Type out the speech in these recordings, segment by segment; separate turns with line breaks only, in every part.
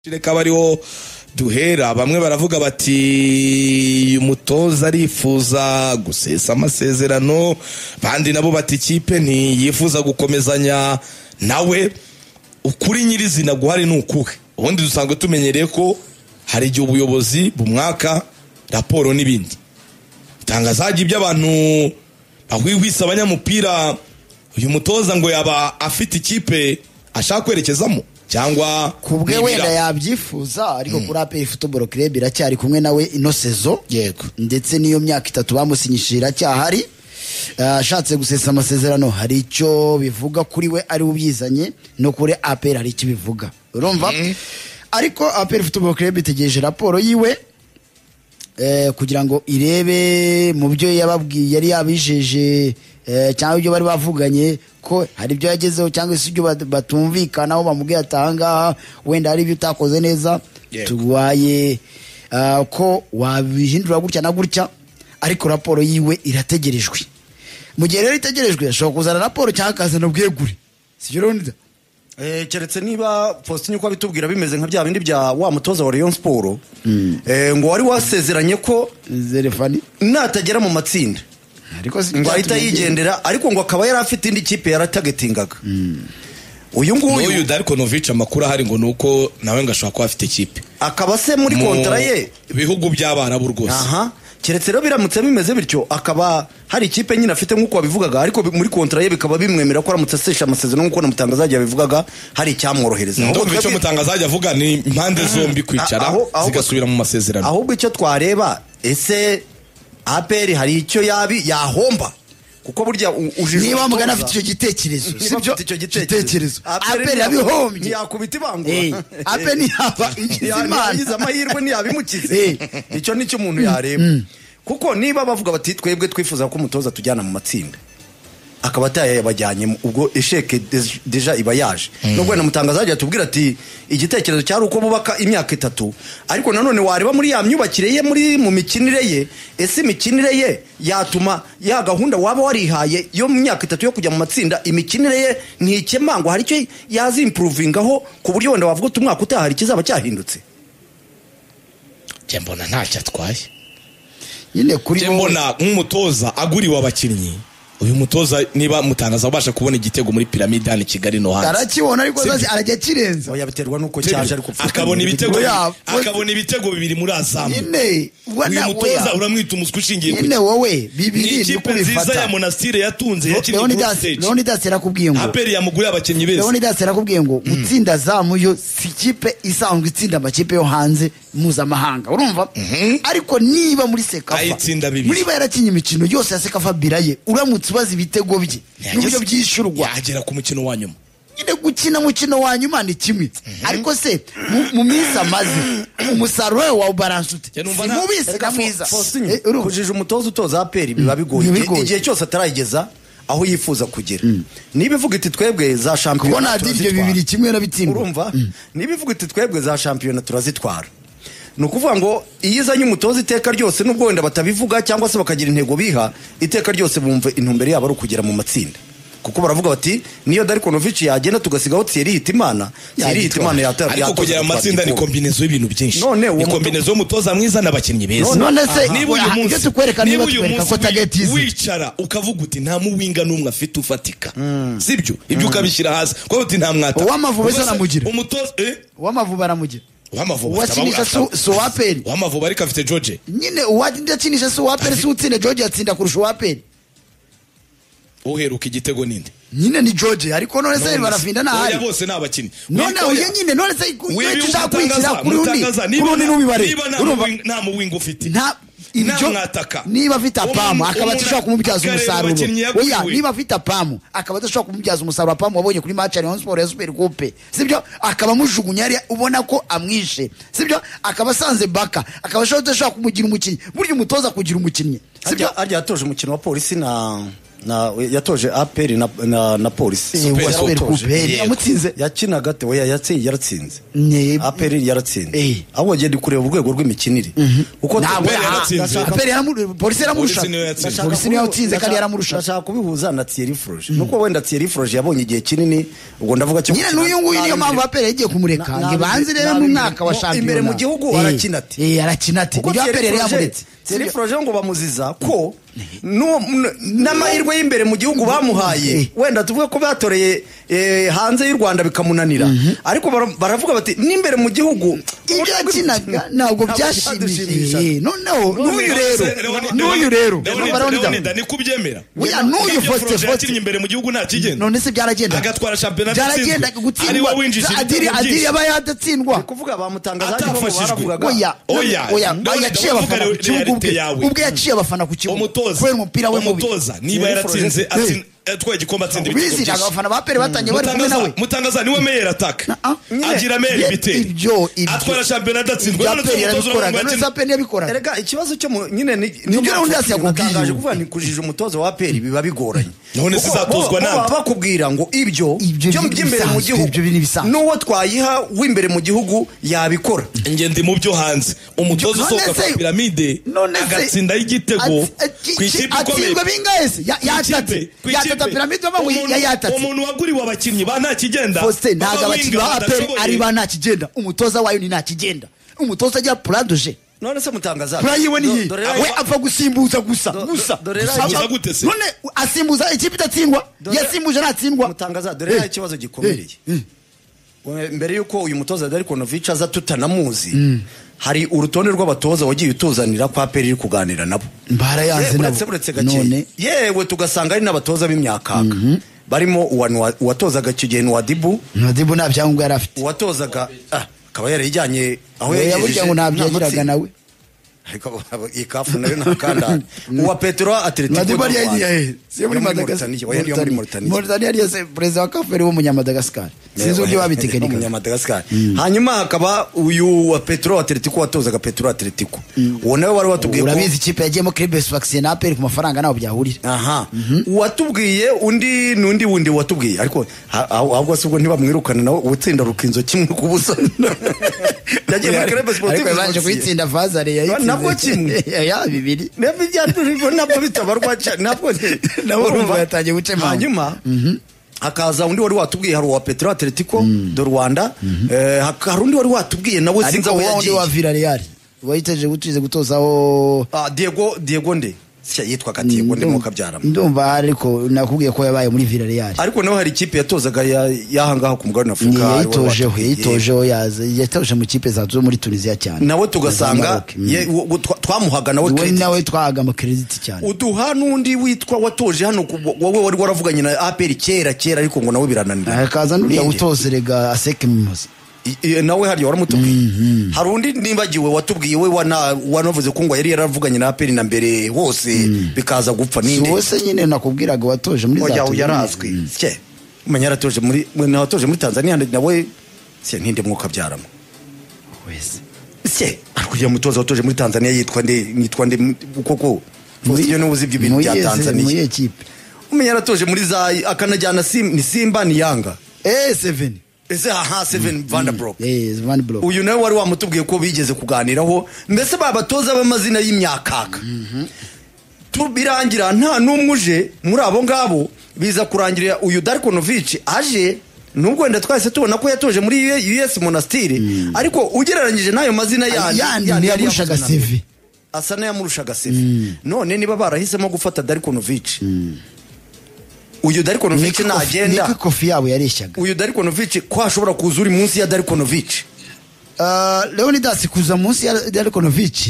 reka bariho duhera bamwe baravuga bati uyu mutoza arifuza gusesa amasezerano abandi nabo bati ikipe ntiyifuza gukomezanya nawe ukuri nyirizina guhari ni ukuhe ubundi dusanzwe tumenyereye ko hari igihe ubuyobozi bumwaka raporo n'ibindi itangazaga ibyo abantu bahwihwisa abanyamupira uyu mutoza ngo yaba afite ikipe ashaka kwerekezamo cyangwa
ku bwe
nibira.
wenda yabyifuza ariko kuri ape futuboro kirebe iracyari kumwe nawe ino sezo
Yego.
ndetse n'iyo myaka itatu bamusinyishije iracyahari Ah, ashatse gusesa amasezerano hari icyo bivuga kuri we ari we ubyizanye no kuri ape hari icyo bivuga urumva ariko ape futuboro kirebe itegereje raporo yiwe eh, kugira ngo irebe mu byo yababwiye yari yabijeje eh, cyangwa ibyo bari bavuganye ko hari ibyo yagezeho cyangwa se ibyo bat- batumvikanaho bamubwiye atangaha wenda hari ibyo utakoze neza
Yego.
tubaye ah, ko wabihindura gutya na gutya ariko raporo yiwe irategerejwe mu gihe rero itegerejwe ashobora kuzana raporo cyangwa akazana ubwegure sibyo Leonidas?
Eh, keretse niba faustin uko abitubwira bimeze nka bya bindi bya wa mutoza wa rayon siporo ngo wari wasezeranye ko
Zerefani
natagera mu matsinda
ariko si-
ngo ahita yigendera ariko ngo akaba yari afite indi kipe yaratagatingaga uyu
n'uyu
nguyu
dariko novici amakuru ahari ngo ni uko nawe ngo ashobora kuba afite ikipe
akaba se muri
Mu
kontara ye
bihugu by'abarabu rwose
aha keretse rero biramutse bimeze bityo akaba hari ikipe nyine afite nk'uko wabivugaga ariko bi- muri kontara ye bikaba bimwemera ko aramutse asesha amasezerano nk'uko na mutangazaji yabivugaga hari icyamworohereza Ahubwo
ndumva icyo
twebwe-
mutangazaje avuga ni impande zombi kwicara
Aho- aho-
zigasubira mu masezerano
ahubwo icyo twareba ese aperi hari icyo yabi yahomba kuko burya u- ujijura
niba
umutoza.
wamugana afite icyo gitekerezo
Niba
sibyo
afite icyo
gitekerezo aperi
ntiyaku-
yabihombye
ntiyakubita
Eh,
ibangura
ape ntiyaba igize
yagize
imana
amahirwe
Eh.
ntiyabimukize icyo ni cyo umuntu yareba kuko niba bavuga bati twebwe twifuza ko umutoza tujyana mu matsinda akaba atayabajyanyemo ubwo esheke des- deja iba yaje nubwo wenda mutangaza yagiye atubwira ati igitekerezo cyari uko bubaka imyaka itatu ariko nanone wareba muri ya myubakire ye muri mu mikinire ye ese imikinire ye yatuma ya gahunda waba warihaye yo mu myaka itatu yo kujya mu matsinda imikinire ye ntikemangwa hari icyo yazimpuruvingaho ku buryo wenda wavuga uti umwaka utaha hari ikizaba cyahindutse
njye mbona ntacyo atwaye
nyine kuri
njye
wowe.
mbona nk'umutoza aguriwe abakinnyi uyu mutoza niba mutangaza abasha kubona igitego muri piramide hano i kigali no hanze
arakibona ariko
Sibyo.
zazi arajya akirenza
oya biterwa n'uko cyaje ariko
akabona ibitego
Oya,
akabona ibitego bibiri muri azamu
nyine ubwo
uyu
na-
mutoza
oya.
uramwita umuswa ushingiye ku
nyine wowe
ni
bibiri
ikipe nziza ya monasitire yatunze yakinnye kuri stage
leonidas yarakubwiye ngo
aperi yamuguriye abakinnyi beza
leonidas yarakubwiye ngo gutsinda zamu yo si ikipe isanzwe itsinda amakipe yo hanze mpuzamahanga urumva ariko niba muri sekafa
Ayitsinda bibiri.
niba yarakinye imikino yose ya sekafa biraye uramutse ubaza ibitego bye n'uburyo byishyurwa
yagera ku mukino wa nyuma
nyine gukina umukino wa nyuma ni kimwe ariko se mu- mu minsi amaze umusaruro we wawubaranse ute
Njye numva
si
nta-
mubi si na
Erega
mwiza
Fo- Faustin,
Eh, urumva?
kujija umutoza utoza aperi biba bigoye
Biba
Igihe-
bigoye.
igihe cyose atarayigeza aho yifuza kugera niba ivuga iti twebwe za
kubona
shampiyona
adiryo
turazitwara.
bibiri kimwe na bitsindwa
urumva niba ivuga iti twebwe za shampiyona turazitwara ni ukuvuga ngo iyo izanye umutoza iteka ryose n'ubwo wenda batabivuga cyangwa se bakagira intego biha iteka ryose bumva intumbero yabo ari ukugera mu matsinda kuko baravuga bati niyo Darko Novic yagenda tugasigaho Thierry Hitimana Thierry Hitimana yata-
ariko
yatoza
kugera mu
gutwara
matsinda ni
igikombe.
kombinezo y'ibintu byinshi
None uwo
ni
muto-
kombinezo y'umutoza mwiza n'abakinnyi beza
None-
none se
niba uyu
aha,
munsi
ibyo tukwereka niba
niba uyu
tukwereka
munsi
ko tageti
wi-
izi
wicara ukavuga uti nta muwinga n'umwe afite ufatika sibyo ibyo ukabishyira hasi kuko uti nta mwata
Uw'Amavubi
Ubwo se
zaramugira.
umutoza eh
uw'amavubi aramugira
uw'amavubi afite
uwakinisha
abawugasaba.
si- si uwaperi
uw'amavubi ariko afite George
nyine uwakinisha si uwaperi si utsinda george yatsinda kurusha uwaperi
uheruka igitego ninde
nyine ni george ariko none se
None
barafinda
se- oya,
ntahari
bose ni abakinnyi
none
Wikoya-
uyu nyine none se
Wibi
iyo ushaka kwishyira
umutangaza-
kuri undi
umutangaza,
kuri undi n'umubare
niba nta
urumva
muwing- nta muwinga ufite
nta
nta
ibyo
mwataka
niba afite apamu
Umuntu-
akaba adashobora kumubyaza
akareba
umusaruro
abakinnyi
oya
yaguriwe.
niba afite apamu akaba adashobora kumubyaza umusaruro apamu wabonye kuri match ya Rayon Sport ya Super Coupe sibyo akaba amujugunya hariya ubona ko amwishe sibyo akaba asanze baka akaba ashobora adashobora kumugira umukinnyi burya umutoza kugira umukinnyi sibyo
harya harya yatoje umukino wa polisi na na yatoje aperi na na, na polisi
Eh,
Super
wa
Coupe.
Super Coupe
Yego.
yamutsinze
yakinaga te oya yatsinze yaratsinze
Ne-
aperi yaratsinze
Eh.
ahubwo ngiye ndi kureba urwego rw'imikinire uko
ntabwo
Aperi yaratsinze.
aha- Aperi yaramu- polisi yaramurusha
Polisi niyo yatsinze.
Ndashaka polisi niyo yatsinze kandi yaramurusha
ndashaka kubihuza na Thierry Froge nuko wenda Thierry Froge yabonye igihe kinini ubwo ndavuga cyo
nyine n'uyu nguyu niyo mpamvu aperi yagiye kumureka
Na-
ngo ibanze rero
na-
mu mwaka wa
mo-
shampiyona
imbere mu gihugu
Eh,
arakina ati.
eh arakina ati
kuko
nibyo aperi yari
Thierry
yamuretse
Thierry Froge ngo bamuziza ko n'uwo- n- n'amahirwe y'imbereye mu gihugu bamuhaye
Eh.
wenda tuvuge ko batoreye eh, hanze y'u Rwanda bikamunanira ariko bara- baravuga bati n'imbere mu gihugu
ibyo yakinaga ntabwo
byadushimisha.
byashimishije Eh, noneho n'uyu rero
Leoni-
n'uyu rero
Leoni-
Numva Leoni-
Leoni, Dani kubyemera
Oya, n'uyu
Ibyo
Faustin
Froge
Faustin.
yakinnye imbere mu gihugu nta kigenda
none se byaragendaga
Agatwara shampiyona atsinzwe.
byaragendaga
Ari
gutsindwa
we winjije ibitego
adiri adiri
byinshi.
yaba yadatsindwa
Ni kuvuga bamutangaza ariko
Atafashijwe.
baravugaga-
oya
Oya.
oya
Ndabona-
oya yaciye
ndavuga
abafana ku
realite
kibuga ubwe
yawe.
ubwe yaciye abafana ku kibuga
umutoza
kubera umupira we mubi
umutoza niba yaratsinze atsin- atwaye igikombe atsinda ibitego
biziraga
byinshi.
abafana ba pere batanye bari kumwe
Mutangaza-
nawe
mutangaza niwe meyeri ataka
Ah, nyine.
agira meyeri
Ye-
biteri
ibyo ibyo
atwara shampiyona adatsinzwe
ibya
None
pere
tuzi umutoza
yarabikoraga
w'abagabo
none se pere yabikoraga
erega ikibazo cyo mu nyine ni
Nibyo rero undi yasi yakubwiye.
Natangaje kuvuga ni kujija umutozo wa APR biba bigoranye
None
Kuko
sizatozwa
bo- bo
nande?
baba bakubwira ngo ibyo
Ibyo
byo
ni
by'imbere mu
ibisanzwe,
gihugu
ibyo ni ibisanzwe.
n'uwo twayiha w'imbere mu gihugu yabikora
ingendo mu byo hanze umutoza
None
usohoka
se-
kwa piramide
none se-
agatsindaho igitego
Ati-
ku ikipe ikomeye
atsindwe bingahe se Ya-
Ku ikipe,
yatatse
ku ikipe.
yatata piramide bamwe
Umuntu-
yayatatse
umuntu waguriwe abakinnyi ba nta kigenda
Faustin ntabwo
baba
abakinnyi
winga
ba aperi
badashoboye.
ari ba nta kigenda umutoza wayo ni nta kigenda umutoza agira puradoje
none se mutangaza
pura yiwe ni iyi
Do- dore rero-
we apfa gusimbuza gusa
Do-
gusa
dore rero-
Apfa-
Gusimbuza gute se?
none asimbuza ikipe idatsindwa
Dore-
yasimbuje ntatsindwa
mutangaza dore rero ikibazo gikomeye We- mbere yuko uyu mutoza Darikonovic aza tutanamuzi hari urutonde rw'abatoza wagiye utuzanira kwa APR iri kuganira nabo
mbara yanze
uretse uretse gake yewe tugasanga ari n'abatoza b'imyakaka barimo uwa- nuwa- uwatozaga icyo gihe nuwadibu
nadibu nta byangombwa yari afite
uwatozaga ah, akaba yarayijyanye aho
Oya,
yagejeje
burya ngo ntabyo
nta
yagiraga
matsinda.
nawe
Ariko abo- iyi kafu nayo nta kandara uwa petero atletico
nadibu yari
y'u Rwanda.
yagiye siyo muri
Yo muri
madagasikari
Mauritania, oya, niyo muri Mauritania.
Mauritania yari yase perezida wa kaferi wo munyamadagascar sinzi uburyo babitekenika
umunyamadagascar hanyuma hakaba uyu wa petero atletico watozaga petero atletico uwo nawe wari watubwiye ko-
urabizi ikipe yagiyemo kiribesi vakisine na aperi ku mafaranga ntabwo byahurira
aha uwatubwiye undi n'undi wundi watubwiye ariko ha- aho- ahubwo se ubwo ntibamwirukana nawe utsinda rukinzo kimwe ku busa yagiye muri club sportive
ariko yabanje
Rusizi.
kuyitsinda vazare yayitsinze
Nabwo kimwe.
ya bibiri
nabwo ibyaturibo nabwo bitabarwa cyane nabwo
Nabo urumva yatangiye gucemanga.
hanyuma hakaza undi wari watubwiye hari uwa petero atletico do rwanda Eh, haka- hari undi wari watubwiye nawe
ariko
sinzi aho
wa wundi wa
yagiye
virariyari wayiteje gutize gutozaho
Ah, diego diego nde Sya, yitwaga diego nde mu kabyarama
ndumva ariko nakubwiye ko yabaye muri virariyari
ariko nawe hari ikipe yatozaga ya- y'ahangaha ku mugabane
Ni
w'afurika ari wowe
yayitojeho
watubwiye.
yayitojeho yaza yatoje mu kipe zacu muri tunisiya cyane
nawe tugasanga
Maroc, mm.
ye- wo- wo- twa- twamuhaga nawe
we
credit.
nawe twahaga amakirediti cyane
uduha n'undi witwa watoje hano ku- wowe wari waravuganye na aperi kera kera ariko ngo nawe birananira
hakaza n'uriya
Ninde?
utozerega aseke mumazi
I- i- nawe hariya waramutubwiye hari undi nibagiwe watubwiye we wana- wanavuze ko ngo yari yaravuganye na aperi na mbere hose bikaza gupfa
si
ninde
wowe se nyine nakubwiraga watoje muri za
oya
Tunisia.
yarazwi cye umenya yaratoje muri we nawe watoje muri tanzania nawe se ntinde mwuka byaramo
wese
se ariko uriya mutoza watoje muri tanzania yitwa nde nitwa nde koko iyo niwe uzi iby'ibintu
Mu
bya
yize- mu
tanzania
yihe kipe
umenya yaratoje muri za akanajyana Sim- ni simba ni yanga
eh seven
ese aha seven vanderbrook
eh van block
uyu nawe wari wamutubwiye ko bigeze kuganiraho mbese babatoza b'amazina y'imyakaka Tu- birangira nta n'umwe uje muri abo ngabo biza kurangirira uyu darikonovici aje nubwo wenda twahise tubona ko yatoje muri U- us monastire ariko ugereranyije n'ayo mazina yandi
yandi
yandi yari
ntiyagurushaga
yavuze na mbere.
seve
asa n'ayamurushaga sefe none niba barahisemo gufata darikonovici uyu darikonovici
niko
nagenda
kofi yabo yareshyaga
uyu darikonovici ko hashobora kuza uri munsi ya darikonovici
Uh, leonidas kuza munsi ya darikonovici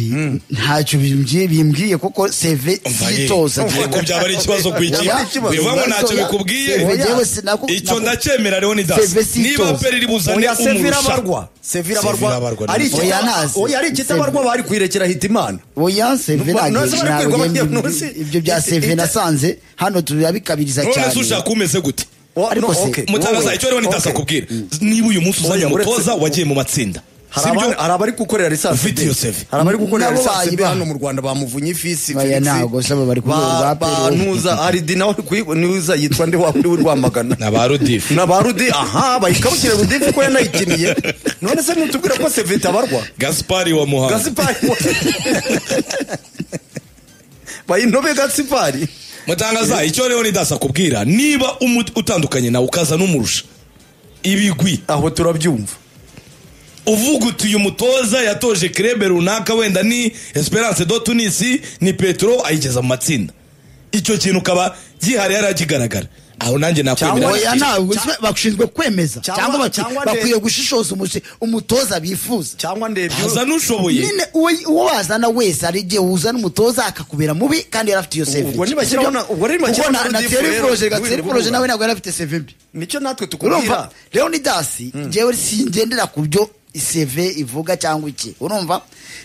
ntacyo bimbwiye bimbwiye kuko seve
Umva ye,
yitoza
ariko byaba ari ikibazo ku ikipe
Oya.
bivamo ntacyo
Oya.
bikubwiye
Seve jewe sinaku-
icyo
naku-
ndacyemera leonidas
Seve si
niba
itoza.
peri iri buzane
oya sefe
umurusha
irabarwa sefe
Sefe
irabarwa
irabarwa,
ari
nibyo.
ikitaba-
Oya, ntazi.
oya, ari ikitabarwa bari kuyirekera hitimana
oya seve
Nubwo-
ntabwo
nubwo bari kwirwa abanyamunsi.
ibyo bya seve nasanze hano turabikabiriza
none se
cyane
ushaka umeze gute
O-
Ariko
no,
se,
okay.
mutangaza
Wowe.
icyo leonidas
Okay.
akubwira niba uyu munsi uzanye
Oya, uretse-
umutoza wagiye mu matsinda
hari
Sibyo?
abandi- hari abari gukorera lisansi
Ufite
B.
iyo save.
hari abari gukorera
Nabo
lisansi B
bayibaha.
hano mu rwanda bamuvunye ifisi
Baya
Felix.
ntabwo se abo bari ku
Ba-
rwego rwa
ba-
PRO.
ntuza hari di nawe kwi- ntuza yitwa ndi wa kuri w'urwamagana
na ba rudifu
na ba rudi aha bayikabukira rudi kuko yanayikiniye none se ntutubwira ko sevita abarwa
gaspari wa muhanga
gasipari bayinobe gasipari
mutangaza icyo rero nidasa kubwira niba umu- utandukanye nawe ukaza n'umurusha ibigwi
aho turabyumva
uvuga uti uyu mutoza yatoje kirebe runaka wenda ni esperance do tunisi ni petro ayigeza mu matsinda icyo kintu ukaba gihari yarakigaragara aho nanjye nakwemera
oya ntabwo se bashinzwe kwemeza
Cyangwa-
cyangwa bati-
cyangwa de-
bakwiye gushishoza umusi- umutoza bifuza
cyangwa ndebye
haza n'ushoboye
nyine uwo uwo wazana wese hari igihe wuzana umutoza akakubera mubi kandi yari afite iyo seve
Ubwo nibashyiraho na- ubwo rero nibashyiraho na Rudifu rero, Rudifu
gateri poroje
rero.
nawe ntabwo yari afite seve mbi
nicyo natwe tukubwira
urumva rero ni dasi njyewe singendera ku byo iseve ivuga cyangwa iki urumva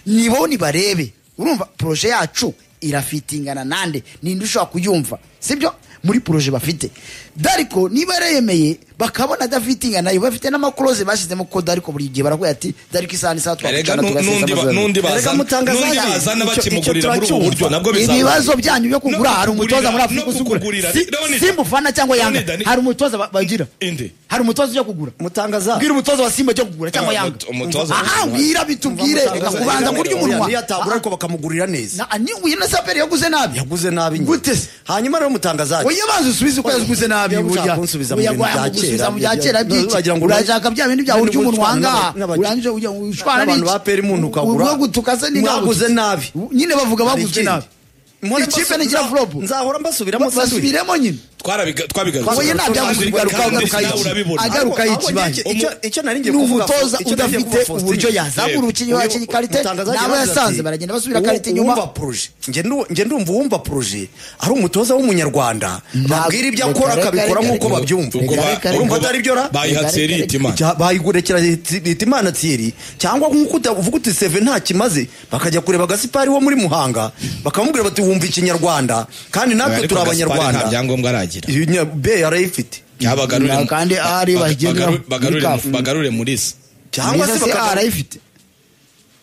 nibo nibarebe urumva poroje yacu irafitingana nande ninde ushobora kuyumva sibyo muri poroje bafite dariko niba yemeye bakabona adafitingana nayo bafite n'amakuroze bashyizemo ko dariko buri gihe baravuga ati dariko isaha n'isaha
erega
twakwicara
nu- n'undi ba- n'undi
tugasesa
bazana
Mutangaza
n'undi
yaje.
bazana
Icyo-
bakimugurira
icyo
muri ubu buryo
turacyumva.
nabwo bizaba
ibibazo byanyu byo kugura hari umutoza muri afurika uzi ugura simba ufana cyangwa yanga hari umutoza ba- bagira
Inde.
hari umutoza ujya kugura
mutangaza
bwira umutoza wa simba cyo kugura cyangwa
Ah,
yanga
umut- umutoza-
aha mbwira bitubwire reka kubanza kurya umunwa
niyo atabura ariko bakamugurira neza
Na- ni uyu na saperi yaguze nabi
yaguze nabi nyine.
Gute se?
hanyuma rero mutangaza
oya banza usubize uko yaguze nabi
Niba ushaka
burya
kunsubiza mu
Oya,
bintu bya
gusubiza mu bya
kera,
kera
bya-
byiki
wagira ngo
urashaka bya bintu byawe urya
n'ubu
umunwa
utwana
ngaha
n'aba-
urangije ujya ushwana
n'abantu ba peri muntu ukagura
ubwo gutukase ni ngaho
mwaguze
gusa.
nabi
nyine bavuga baguze
Hari
nabi
ikindi. Mpora
Ikipe
mbasubira-
ntigira flop.
nzahora mbasubiramo sandwich.
basubiremo nyine
twarabiga-
Oya,
oya
twabigarutse
nta
nabyaguze
byavuze
kugaruka
kandi
agaruka
nawe
iki
urabibona.
agaruka
Ahubwo-
iki bayi
ahubwo icyo- icyo nari ngiye
ni
kuvuga-
umutoza
icyo nari ngiye
udafite
kuvuga Faustin.
uburyo yazamura
Yego.
umukinnyi wakina ikarite
Mutangaza
nabo
yaravuze
yasanze
ati,
baragenda basubira
uwo-
ikarite
uwumva
inyuma
proje Njye ndu- njye ndumva uwumva proje ari umutoza w'umunyarwanda babwira ibyo
reka,
akora
reka,
akabikora
reka,
nk'uko
reka,
babyumva
reka,
ba-
reka,
urumva
ba-
atari byo ra
bayihatse
Reka, reka,
eriti imana
Cya- bayigurekera leta- leta imana thierry cyangwa nk'uko uta- uvuga uti seve nta kimaze bakajya kureba gasipari wo muri muhanga bakamubwira bati wumva ikinyarwanda kandi natwe
Ariko
turi
Gaspar nta
abanyarwanda
byangombwa aragira
Iyo nya- be yarayifite
Yabagarure-
Na- kandi ari
baga-
bagenera
bagaru- bagarure-
muri kafu.
bagarure muri se
cyangwa se
Niza se
bakajya
arayifite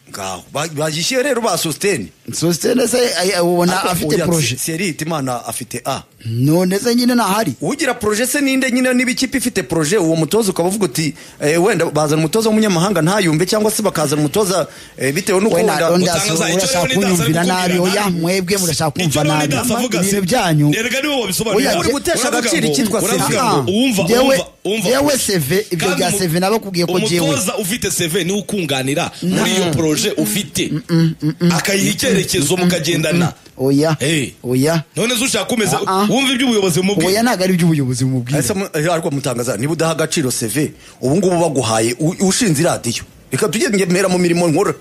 ngaho Ba- bagishyire rero ba sositeni
sositene se ay- ay- ubona afite poroje
serite imana afite a
none se nyine ntahari
ugira proje se ninde nyine niba ikipe ifite proje uwo mutoza ukaba uvuga uti eh, wenda bazana umutoza w'umunyamahanga ntayumve cyangwa se bakazana umutoza eh, bitewe n'uko
we na
wenda
Ronda
Mutangaza,
Sura
icyo
urashaka
Leonidas ari
kunyumvira
kukubwira
nabi oya
nabi.
mwebwe murashaka kumva
Icyo
nabi
Leonidas avuga
ibintu
se-
byanyu
Erega niwe wabisobanurira.
Oya,
Uri
jye-
gutesha
uravuga
agaciro
ngo-
icyitwa
uravuga
seve.
ngo uwumva-
Jewe-
uwumva- uwumva-
jewe seve, ibyo
Kandi
bya
umu-
seve nabakubwiye ko jewe.
umutoza ufite seve niwe ukunganira muri iyo poroje ufite akayiha icyerekezo mukagendana
oya
Hey.
oya
none se ushaka kumeza
Ah, ah.
wumva iby'ubuyobozi
oya
mubwiye
ntabwo ari iby'ubuyobozi bumubwira
Ese mu- eh, ariko mutangaza niba udaha agaciro seve ubu ngubu baguhaye u- ushinze iradiyo reka tujye mera mu mirimo nkora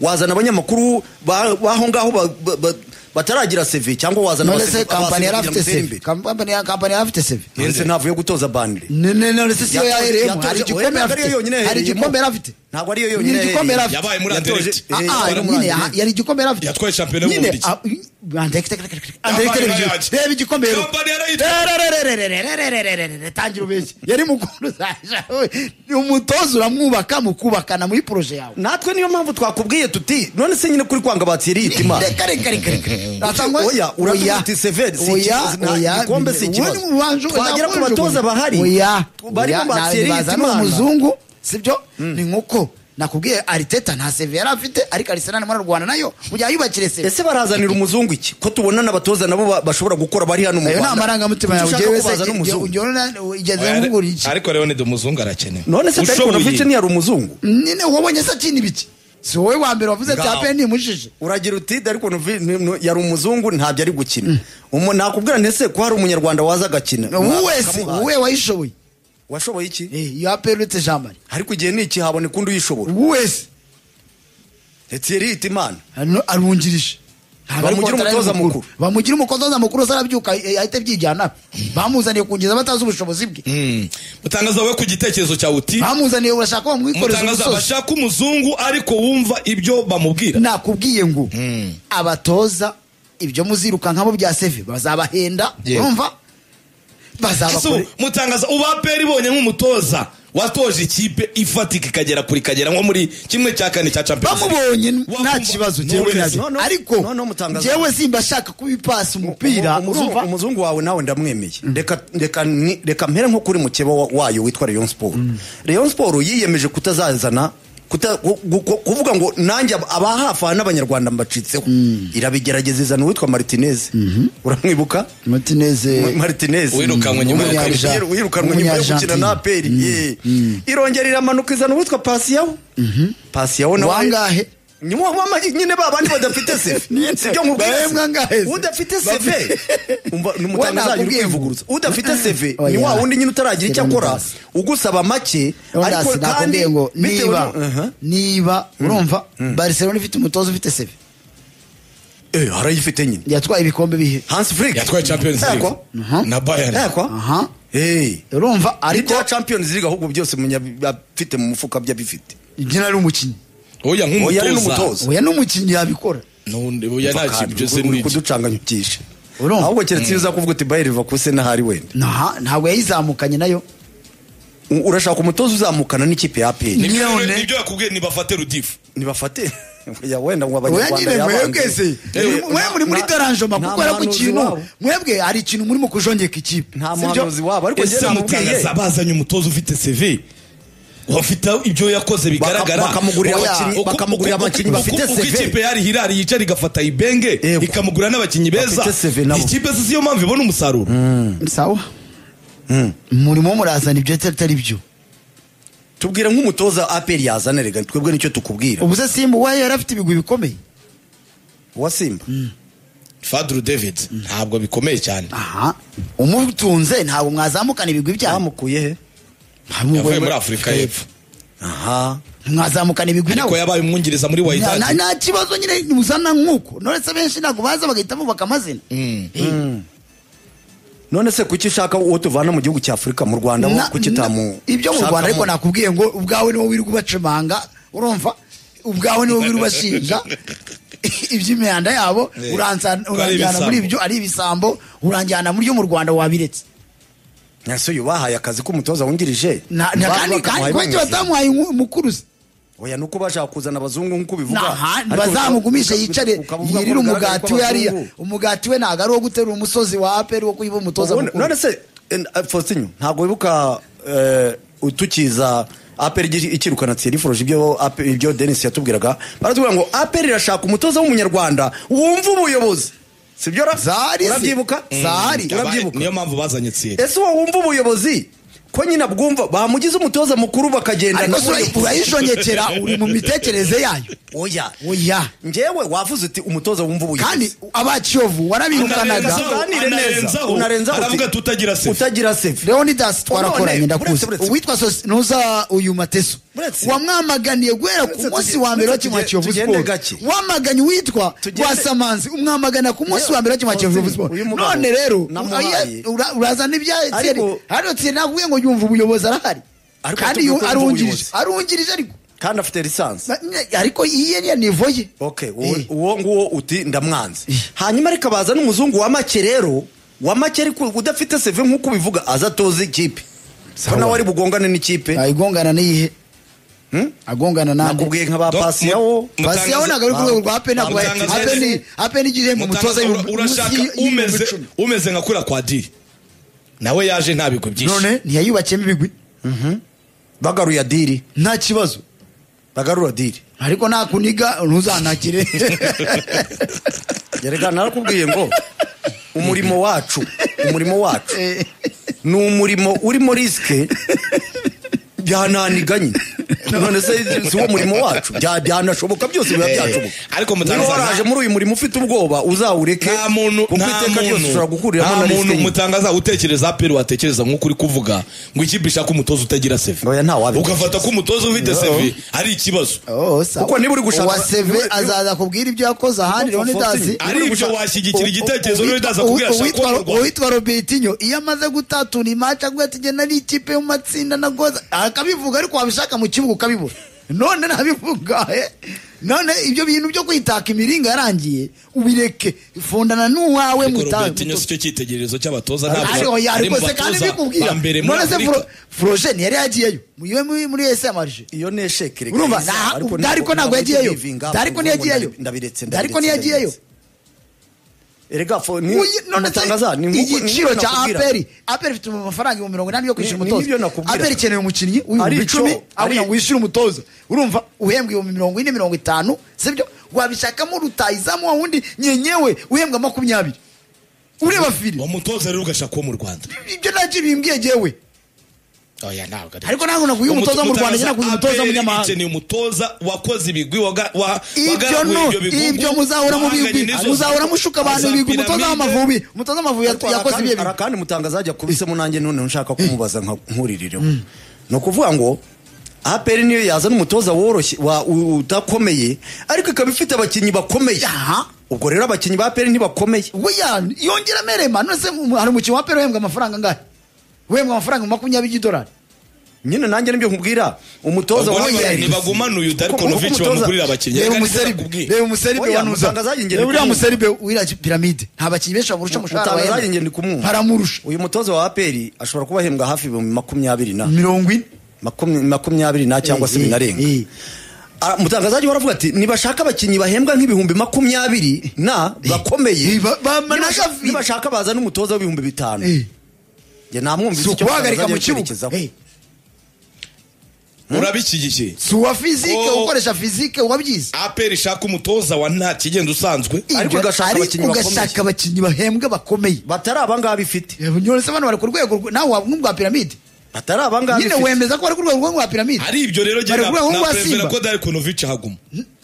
wazana abanyamakuru ba- b'aho ngaho ba- ba- ba- bataragira seve cyangwa wazana
none
abase-
se kampani
abaseve
yari
kugira ngo
afite
utere
seve
imbere.
kampani ya- kampani yari afite seve
none se ntavuye gutoza bandire
none none se siyo
Yatoje-
yahereyemo
yatoje-
hari igikombe
oya, ntabwo ariyo
afite
yonyine
hari
yahereyemo.
igikombe yari afite
Ntabwo ariyo yonyine
Nyiri igikombre
yahereye.
yari afite.
Yabaye muri
Yatoje-
Anderlecht.
eh,
Ah, ah,
yabaye muri
nyine
Anderlecht.
yaha- yari igikombe yari afite
Yatwaye shampiyona
Nyine,
y'Ububiligi.
ah, i- andeke- andeke- andeke- andeke-
Yabaye-
reba igikombe reba.
Kampani yarayitwaye.
Rerererererererererererererererere, tangira ubeshye yari mukuru zaje Ni umutoza uramwubaka mukubakana muri proje yawe
natwe niyo mpamvu twakubwiye tuti none se nyine kuri kwanga batiri yita imana
reka reka reka reka Natangwa-
oya uratuvuga uti severi si
oya
ikibazo nta
oya
gikombe si ikibazo
Wowe ubanje-
twagera ku
ubanje-
batoza bahari
oya
barimo
oya,
batiri yita
bazana
imana
umuzungu sibyo ni nkuko nakubwiye ariteta nta seve yari afite ariko arisenal muri rwanda nayo ujya yubakire seve
ese barazanira umuzungu iki ko tubona n'abatoza nabo ba- bashobora gukora bari hano mu
ayo ni
rwanda
amarangamutima
Kuki
yawe
ushaka
ugewe
ko bazana
se
umuzungu?
ugeze nkugura iki
ariko rero ni dumuzungu arakenewe
none se
Ushoboye.
tarikonavice ntiyari umuzungu
nyine wabonye se akina ibiki si wowe wa mbere wavuze ati
Ngaho.
apeni nimujije
uragira uti darikonavice yari umuzungu ntabyo ari gukina Umu- nakubwira ndetse ko hari umunyarwanda waza agakina
wowe wese
Bakamuha.
wowe wayishoboye
washoboye iki
Eh, iyo apeni uretse jean marie
ariko igihe ni iki haboneka undi uyishobora
wowe wese
etiyeri yita imana
hano arungirije Ntabwo ari
Bamugira
kontra
umutoza
y'umukuru.
mukuru.
bamugira umutoza mukuru se arabyuka eh, ahita abyijyana bamuzaniye kungeza batazi ubushobozi bwe
Mm. mutangaza we ku gitekerezo cyawe uti
bamuzaniye urashaka wamwikoreza
mutangaza
umusozi
bashaka umuzungu ariko wumva ibyo bamubwira
nakubwiye ngo abatoza ibyo muzirukankamo bya seve bazabahenda
Yego.
urumva
Ese ubu
bazabakore
mutangaza uba peri ibonye nk'umutoza watoje ikipe ifatika ikagera kuri kagera nko muri kimwe cya kane cya champions League.
bamubonye nta
Wakumva-
kibazo
No
njyewe
worries.
nabyo
No, no.
ariko
No, no, mutangaza.
njyewe simba ashaka kubipasa umupira
Umu- umuzungu-
urumva
umuzungu wawe nawe ndamwemeye reka reka ni- reka mpere nko kuri mukeba wa- wayo witwa Rayon Sport Rayon Sport yiyemeje kutazazana kuta- gu- gu- gu- kuvuga ngo nanjye ab- abahafa n'abanyarwanda mbacitseho irabigerageza izana uwitwa Martinez uramwibuka Ma-
martineze
Martinez
Uwirukanwe nyuma yo
W'umunyarija-
gukina.
wirukanwe nyuma yo gukina
W'umunyargentine.
na aperi ye irongera iramanuka izana uwitwa Pasiyaho Pasiyaho nawe
wangahe
ni wa mama nyine ba bandi badafite sefe
Nyine.
sibyo nkubwira
Bahembwa ngahe se?
udafite
Bafi-
sefe umva ni umutangazaji uri
nakubwiye ngo.
kwivuguruza udafite sefe
Oya.
ni wa wundi nyine utaragira icyo akora ugusaba make
Ondasi nakubwiye ngo
bitewe
niba
nu- Uh-huh.
niba urumva barcelona ifite umutoza ufite seve
eh harayifite nyine
yatwaye ibikombe bihe
Hans Flick
yatwaye champions league
Yakwa?
na bayern
yakwa
aha
eh
urumva
ariko
ariko
Champions League ahubwo byose munya afite mu mufuka byabifite
ibyina ari umukinnyi
oya
Oya, ni
nk'umutoza
n'umutoza.
oya n'umukinnyi yabikora
N'undi- oya nta kintu byose ni
uri
iki
kuducanganya byinshi
Urumva?
ahubwo keretse iyo uza kuvuga uti Bayer Leverkusen n'ahari wenda
Naha- ntabwo yayizamukanye nayo
U- urashaka umutoza uzamukana n'ikipe ya APR
Nibyo-
None.
nibyo yakubwiye ntibafate rudifu
nibafate ya wenda ngo
oya
abanyarwanda
nyine
yabanze.
mwebwe se
Eh,
mwe muri muri
nta-
daranjoma
nta
kuko ari ku
muhanuzi
kintu
wabo.
mwebwe hari ikintu murimo kujongeka ikipe
nta
sibyo?
muhanuzi wabo ariko njye
ese
namubwiye
mutangaza bazanye umutoza ufite CV bafite ibyo yakoze bigaragara
bakamugurira
Oya,
abakinnyi-
uku-
bakamugurira
uku-
abakinnyi
uku-
bafite
uko
CV.
ikipe yari hirari yicara igafata ibenge
Yego.
ikamugura n'abakinnyi beza
Bafite CV nabo.
ikipe si yo mpamvu ibona umusaruro
sawa murimo murazana ibyo atari byo
tubwire nk'umutoza aperi yazana rega twebwe nicyo tukubwira
ubu se simba uwaye yari afite ibigwi bikomeye
uwa simba
Fadru David ntabwo bikomeye cyane
aha umutunze ntabwo mwazamukana ibigwi byawe
bamukuye he
yavuye muri Afurika y'Epfo
aha
mwazamukana ibigwi nawe
ariko yabaye umwungiriza muri
Na- na-
Wydad
nta kibazo nyine muzana nk'uko nonese benshi ntabwo baza bagahita bubaka amazina
none se kuki ushaka uwo tuvana mu gihugu cya afurika mu rwanda
Na-
wo kuki
na-
tamu
ibyo mu rwanda ariko
shakamo?
nakubwiye ngo ubwawe niwo wirirwa ubacemanga urumva ubwawe niwo wirirwa ubashinja iby'imihanda yabo
Eh,
uransa-
ko ari
uranjyana muri ibyo ari ibisambo uranjyana muri byo mu rwanda wabiretse
ese uyu bahaye akazi k'umutoza wungirije
Na- na- kandi
Bavuga
kandi
ko bamuhaye
kuki
umwungirije.
batamuhaye umu- umukuru se
oya ni uko bashaka kuzana abazungu nk'uko ubivuga
Naha,
Ariko
bazamugumishe
uka-
yicare
ukavuga ko
yirire
bigaragara ko
umugati we hariya
abazungu-
umugati we ntabwo ari uwo guterura umusozi wa aperi wo kuyiba umutoza
Ubundi-
mukuru
none se eh, eh, faustin ntabwo wibuka eh, utukiza aperi ikirukana tsirifuruje ibyo APR ibyo denis yatubwiraga baratubwira ngo aperi irashaka umutoza w'umunyarwanda wumva ubuyobozi sibyo ra
Zahari se.
urabyibuka
Zahari.
urabyibuka
niyo mpamvu bazanye Thierry
ese uwo wumva ubuyobozi ko nyine abwumva bamugize umutoza mukuru bakagenda
ariko
na we-
se urayijongekera uri mu mitekerereze yayo
oya
oya
njyewe wavuze uti umutoza wumva ubuyobozi
kandi abakiyovu warabirukanaga
Anarenzaho,
Tuganire neza.
anarenzaho,
Unarenzaho uti-
aravuga ati utagira sefe.
utagira sefe
leonidas twarakoranye
None,
ndakuzi
uretse- uretse-
uwitwa sosi nuza uyu mateso
Uretse-
wamwamaganiye guhera ku
Uretse
munsi
tuge-
wa mbere wa
uretse
kimwe
tuge-
kiyovu
tugende
siporo
gake.
wamaganye uwitwa
Tugende-
rwasamanzi umwamagana ku munsi wa mbere wa kimwe
Faustin,
kiyovu siporo
uyu mugabo
none rero
namuhaye.
ura- urazana ibya etiyeri
Ariko-
hano etiyeri nakubwiye ngo yumva ubuyobozi arahari
Ariko
kandi
yatubwiye
yu-
ko yumva
arungirije
ubuyobozi.
arungirije ariko
kandi afite lisansi
Na- nye- ariko iye niya nivo ye
okay
Eh.
uwo- uwo nguwo uti ndamwanze hanyuma ariko baza n'umuzungu wa make rero wa make ariko udafite seve nk'uko ubivuga aza atoza ikipe ko nawe ari bugongane n'ikipe
ayigongana n'iyihe agongana nande
nakubwiye nka ba
Dok-
pasiyaho
mu-
pasi yabonaga ari ku rwego rwa ape ntabwo
Mutangaza-
ape n'igihembo umutoza
Mutangaza, ura-
y'u-
urashaka
y'u- y'ibihumbi
umeze
icumi.
umeze nka kura kwa diri nawe yaje nta bigwi byinshi
none ntiyayubakiyemo ibigwi
bagaruye adiri
nta kibazo
bagarura adiri
ariko nakuniga ntuzanakire
reka narakubwiye ngo umurimo wacu umurimo wacu ni umurimo urimo risike byananiganye none se si wo murimo wacu Bya- byanashoboka byose biba byashoboka
ariko
niba
mutangaza
waraje muri uyu murimo ufite ubwoba uzawureke
nta muntu
kuko
nta
iteka ryose ushobora
muntu nta
guhuriramo na
muntu
risike nke.
mutangaza utekereza aperi watekereza nk'uko uri kuvuga ngo ikipe ishaka umutoza utagira seve
Oya, nta wabitekereza.
ugafata ko umutoza ufite seve ari ikibazo
Kuko niba uri gushaka-
wa seve
niba-
azaza akubwira ibyo yakoze ahandi
Niba-
leonidas
Niba-
ari ibyo washyigikira igitekerezo n'udaza kubwira ashaka uwo mu Rwanda.
uwitwa robertinyo iyo amaze gutatuna imaca avuga ati genda n'ikipe yo mu matsinda na goza akabivuga ariko wabishaka mu kibuga ukabibura none nabivuga eh? none ibyo bintu byo kwitaka imiringa yarangiye ubireke fondana n'uwawe
ariko
mutawe
robert nyine si cyo cyitegererezo cy'abatoza
ariko
ntabwo ari mu
se kandi
batoza
bikubwira
ba mbere muri
none se
afurika
forojeni yari yagiyeyo iwe muri- muri ese amarije
iyo ni esheke reka
urumva
yisa,
nta-
ariko ntabwo-
dariko ntabwo
ntabwo
yagiyeyo
ndivinga,
dariko
ubwo
ntiyagiyeyo
ngo ndabiretse
dariko ntiyagiyeyo
erega fo ni
Uyi- none se
mutangaza ni nk'uko-
igiciro
ni nk'uko
cya
nakubwira.
aperi aperi ifite amafaranga ibihumbi mirongo inani yo kwishyura
Ni- ni
umutoza
ibyo nakubwira.
aperi ikeneye umukinnyi w'ibihumbi
Arico,
icumi aho
ari-
ngo wishyure umutoza urumva uhembwa ibihumbi mirongo ine mirongo itanu sibyo wabishakamo rutayizamu wa wundi nyenyewe uhembwa makumyabiri ureba firi
uwo mutoza rero ugashaka uwo mu rwanda
ibyo ntacyo bimbwiye jewe
oya ntabwo ari
ariko ntabwo naguha umutoza mu rwanda njye naguha umutoza munyamahanga
ukeneye umutoza wakoze ibigwi waga- wa-
ibyo
wagaraguye
no
bigugu,
ibyo muzahora mu
wahanganye
bigwi
n'izo-
muzahora mushuka abantu
za
ibigwi umutoza
piramide.
w'amavubi umutoza w'amavubi
Ariko
yakoze
hari
ibyo
akandi-
bigwi
hari akandi mutangaza yakubisemo nanjye none nshaka kumubaza nka nkuririre ni ukuvuga ngo APR niyo yazana umutoza woroshye wa- u- udakomeye ariko ikaba ifite abakinnyi bakomeye
Aha.
ubwo rero abakinnyi ba APR ntibakomeye
we ya yongera amerema none se mu- hari umukinnyi wa pera uhembwa amafaranga angahe uhembwa amafaranga makumyabiri y'idolari
nyine nanjye nibyo nkubwira umutoza
Ubwo
wa
niba-
APR
ntibagumana uyu Darko
Kuko- kuko
Novic
umutoza-
bamugurira abakinnyi
reba
Reka
umuseribe
nizakubwire.
reba umuseribe
Oya,
wanuza
mutangaza njye
reba uriya
ndikumva.
museribe w'iriya piramide nta bakinnyi benshi bamurusha umushahara
Mutangaza
bahembwa.
njye ndikumva.
baramurusha
uyu mutoza wa APR ashobora kuba ahembwa hafi ibihumbi makumyabiri na
mirongo ine
makumya- makumyabiri na cyangwa se
Eh, eh,
binarenga
eh.
Ah, umutangazaji waravuga ati nibashaka abakinnyi bahembwa nk'ibihumbi makumyabiri na bakomeye
Eh, ba- bamara
Nibasha-
gavi.
nibashaka baza n'umutoza w'ibihumbi bitanu
Eh,
njye namwumvise
si ukubahagarika mu kibuga Eh,
urabishyigiye
si uwa fizike
Oh.
ukoresha fizike wabyize
aperi ishaka umutoza wa nta kigenda usanzwe
Ariko
Ibyo-
ugashaka
ariko
abakinnyi
ugashaka
bakomeye.
abakinnyi bahembwa bakomeye
batari abangaba bifite
nyonese bano bari ku rwego rw- nawe wa- nk'ubwa piramide
batari abangaba
nyine
bifite
wemeza ko bari ku rwego rwa piramide
ari ibyo rero
Bari ku rwego rwa
nakwemera
Simba.
ko Darko Novic ahaguma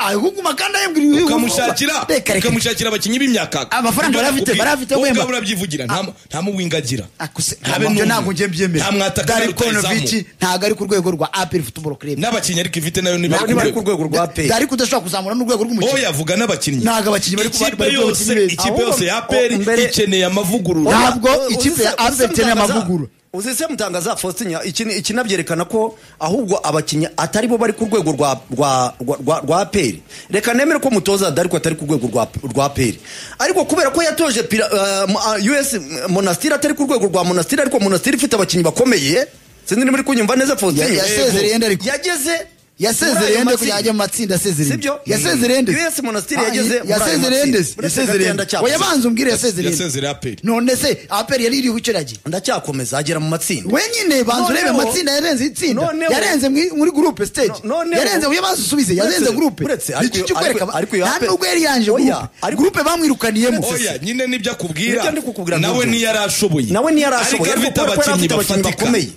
ahuguma kandi ahembwa ibihugu
ukamushakira
reka reka
ukamushakira abakinnyi b'imyakaka
Amafaranga
Ibyo
barafite,
nakubwiye.
barafite,
wowe
wemba.
ubwawe urabyivugira nta- nta muwingagira
akuse
Habe
ntabwo
n'umwe.
ntabwo njye mbyemera
Nta mwataka
Darko
na rutahizamu.
Novic ntabwo ari ku rwego rwa APR football club
n'abakinnyi ariko ifite nayo ni
nabo ntibari ku rwego rwa
Da-
APR
Dariko udashobora kuzamura n'urwego
oya
rw'umukino
yavuga n'abakinnyi
Ntabwo abakinnyi bari ku-
ikipe
bari ku bakinnyi
yose
beza.
ikipe
Ahubwo-
yose ya peri
oh, mbere-
ikeneye amavugurura
Oya. Ntabwo ikipe ya Azam ikeneye amavugurura.
uzise mutangaza Faustin iki ni- iki nabyerekana ko ahubwo abakinnyi atari bo bari ku rwego rwa rwa rwa- rwa rwa APR reka nemere ko mutoza Darko atari ku rwego rwa rwa APR ariko kubera ko yatoje pira, eh, mu- ah, US Monastir atari ku rwego rwa Monastir ariko Monastir ifite abakinnyi bakomeye sinzi niba uri kunyumva neza Faustin
Ya- yasezereye yenda ariko.
yageze muri
yasezereye
ayo
ende
matsinda.
kugira ajya mu matsinda yasezereye
Sibyo?
yasezereye ende
US Monastir yageze muri ayo
yasezereye ende
matsinda. Uretse
yasezereye
Gatenda
ende
Champions.
oya banza umbwire yasezereye ende
yasezereye aperi
none se APR yari iriho icyo yagiye
ndacyakomeza agera mu matsinda
we nyine banza urebe
Noneho-
amatsinda yarenze itsinda
noneho-
yarenze muri- muri groupe stage
No- noneho-
yarenze uyu banza usubize yarenze
Uretse-
groupe
uretse- ariko-
nicyo kwereka
ariko- ariko iyo
nta
Aperi-
nubwo yari yanje
Oya,
groupe
ariko-
groupe bamwirukaniyemo
oya nyine nibyo akubwira
Nibyo ndi kukubwira
nawe
nibyo.
ntiyari ashoboye
nawe ntiyarashoboye
ariko afite
kubera ko yari
abakinnyi
afite abakinnyi
bafatika
bakomeye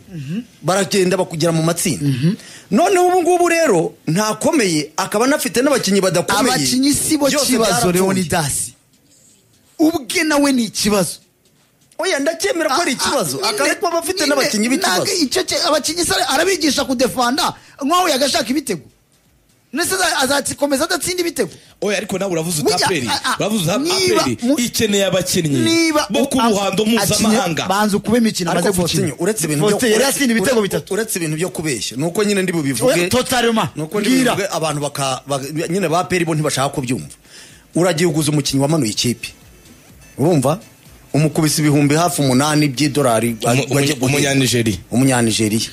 baragenda bakugera mu matsinda noneho ubu ngubu rero ntakomeye akaba anafite n'abakinnyi badakomeye
abakinnyi si bo
Byose
kibazo
byarapfuye.
leonidasi ubwe nawe ni ikibazo
oya ndacyemera ko ari ikibazo
Ah, ah,
akaba ariko aba afite
nyine-
n'abakinnyi
ntabwo
b'ikibazo
icyo cye- abakinnyi se arabigisha kudefanda nk'aho yagashaka ibitego ndetse azakomeza adatsinda ibitego
oya ariko nawe uravuze
Burya,
utaperi
a- a-
uravuze
niba
utaperi
mu-
ikeneye abakinnyi
niba
bo ku
a-
ruhando
akinye-
mpuzamahanga
banza ukuba imikino
ariko
amaze gukina
Faustin, uretse ibintu byo-
Faustin yari yasinda ibitego
ure-
bitatu
uretse ibintu byo kubeshya nuko nyine ndi bubivuge
totalema
nuko ndi
mbwira.
bubivuge abantu baka ba- nyine ba peri bo ntibashaka kubyumva uragiye uguza umukinnyi wamanuye ikipe urumva umukubise ibihumbi hafi umunani by'idolari
Umu- umu- umunyanigeriya
umunyanigeriya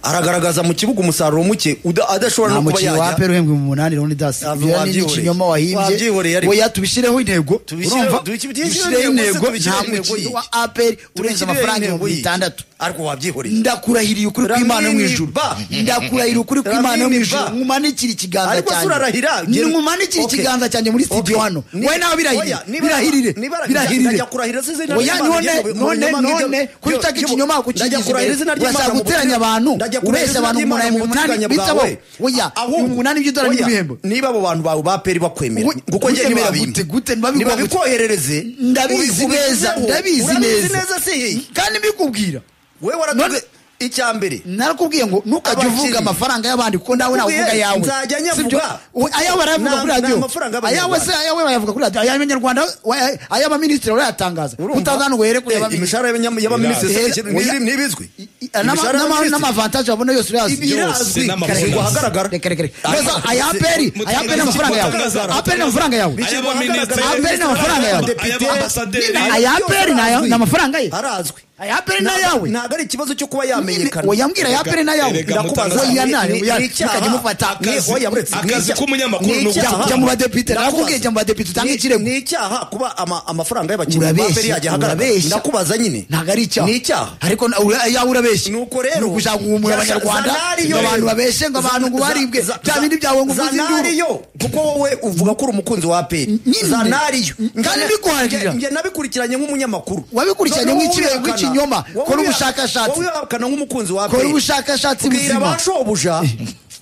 aragaragaza mu kibuga umusaruro muke uda- adashobora
nta
no kuba
mukino wa
yajya
aperi uhembwe mu munani leonidas
Ntabwo
ibyo ni
wabyihoreye.
ikinyoma wahimbye
Wabyihoreye ariko.
oya tubishyireho intego
Tubishyire-
urumva
tubishyire-
tubishyireho
intego se
intego nta
tubishyire intego
mukino
yihe?
wa aperi urenze
Tubishyire
amafaranga
intego
ibihumbi
yihe?
bitandatu
ariko wabyihoreye
ndakurahiriye ukuri kw'imana yo mu
Ramini
ijuru
ba.
ndakurahiriye ukuri kw'imana yo mu
Ramini
ijuru
ba.
nkumanikire ikiganza
Ariko se urarahira?
cyanjye
Gen-
nkumanikire
Okay.
ikiganza cyanjye muri studio
Okay.
hano
Ni-
wowe nawe birahirire
Oya, niba-
birahirire
niba-
birahirire
ndajya kurahirira se izina
oya
ry'Imana
none
rye mu- mu
none
binyoma
none
byo-
kuko
byo-
utaka
byo-
ikinyoma
ndajya
kukigiza
kurahirira
imbere
izina ry'Imana
urashaka
mu
guteranya
guteganya-
abantu
ndajya kurahirira
ubeshya
izina
abantu
ry'Imana
umunani
mu
mu munani
guteganya
bitabo
bwawe.
oya
Ahubwo-
umunani by'idolari
oya,
n'ibihembo
niba abo bantu bawe ba peri bakwemera
Gu-
kuko njye
gutemera
ntibabimpa.
gute- gute ntibabikwa gute?
ntibabikoherereze
ndabizi
ubi-
neza
ubizeho.
ndabizi
Urabizi
neza
neza se hehe?
kandi mbikubwira
wewe waratubwiye icya mbere
narakubwiye ngo ntukajye
Abakinnyi.
uvuga amafaranga y'abandi kuko nawe nawe uvuga ayawe
Nzajya nyavuga.
Sibyo? U- ayawe barayavuga
Na-
kuri
na
radiyo
amafaranga
ayawe se
y'Abanyarwanda.
ayawe bayavuga kuri radiyo ay'abanyarwanda wa- ay'abaminisitiri barayatangaza
Urumva?
utaza ngo here kuri
Eh,
abaminisitiri
imishahara y'abanya- y'abaminisitiri
Eh,
se-
oya.
ntibi- ntibizwi
I- i-
imishahara y'abaminisitiri.
n'amavantaje babona yose urazwi
Byose
birazwi
n'amabonus.
karekwa ahagaragara
reka reka reka
Aya-
neza aya aperi aya aperi n'amafaranga yawe
Mutangaza-
aperi n'amafaranga yawe
Biciro Ay'abaminisitiri.
Aperi ni amafaranga yawe.
Abadepite.
Ay'abasaderi.
Nyine
Aya aperi ni aya-
arazwi.
ni amafaranga ye?
arazwi
Aya aperi ni ayawe?
ntabwo ari ikibazo cyo kuba
Nyine,
yamenyekana
oya mbwira aya aperi n'ayawe
Erega
Ndakubaza,
mutangaza-
oya nawe
ni-
oya
ni icyaha.
mukajya mufata
Ni-
Akazi-
oya, buretse, ni
akazi
icyaha.
k'umunyamakuru
Ni
ni uguca-
icyaha.
jya mu badepite
Ndakubaza.
narakubwiye jya mu badepite utange
Ni-
ikirego
ni icyaha kuba ama- amafaranga y'abakinnyi ba
Urabeshya,
aperi yajya ahagaragara
urabeshya.
ndakubaza nyine
ntabwo ari icyaha
ni icyaha
ariko na- ura- yawe urabeshya
Nuko rero,
Ni ukushaka guhumura
za-
abanyarwanda
Zanari
ngo
yo-
abantu babeshe ngo abantu ngo
Za-
baribwe
za-
bya
za-
bindi byawe ngo uvuze
Zanari
induru
yo kuko wowe uvuga ko uri umukunzi wa aperi
Nyine.
zanariyo
Kandi biguhagirira.
njye nabikurikiranye nk'umunyamakuru
Wabikurikiranye
Noneho
nk'ikirego
wowe wihakana.
nk'ikinyoma.
Wowe
Kora
wiha-
ubushakashatsi.
wowe wihakana nk'umukunzi wa aperi
kora ubushakashatsi
bwira
buzima
abashobuja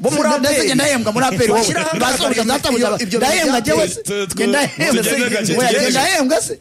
bo muri
Ndetse
aperi
njye ndahembwa muri aperi wowe
Bashyiraho
basohoka
ibyo-
ndatamuza
ibyo- ibyo-
ndahembwa njyewe
Twe- twe-
njye ndahembwa
tugende gake,
Oya, njye
tugende gake.
ndahembwa se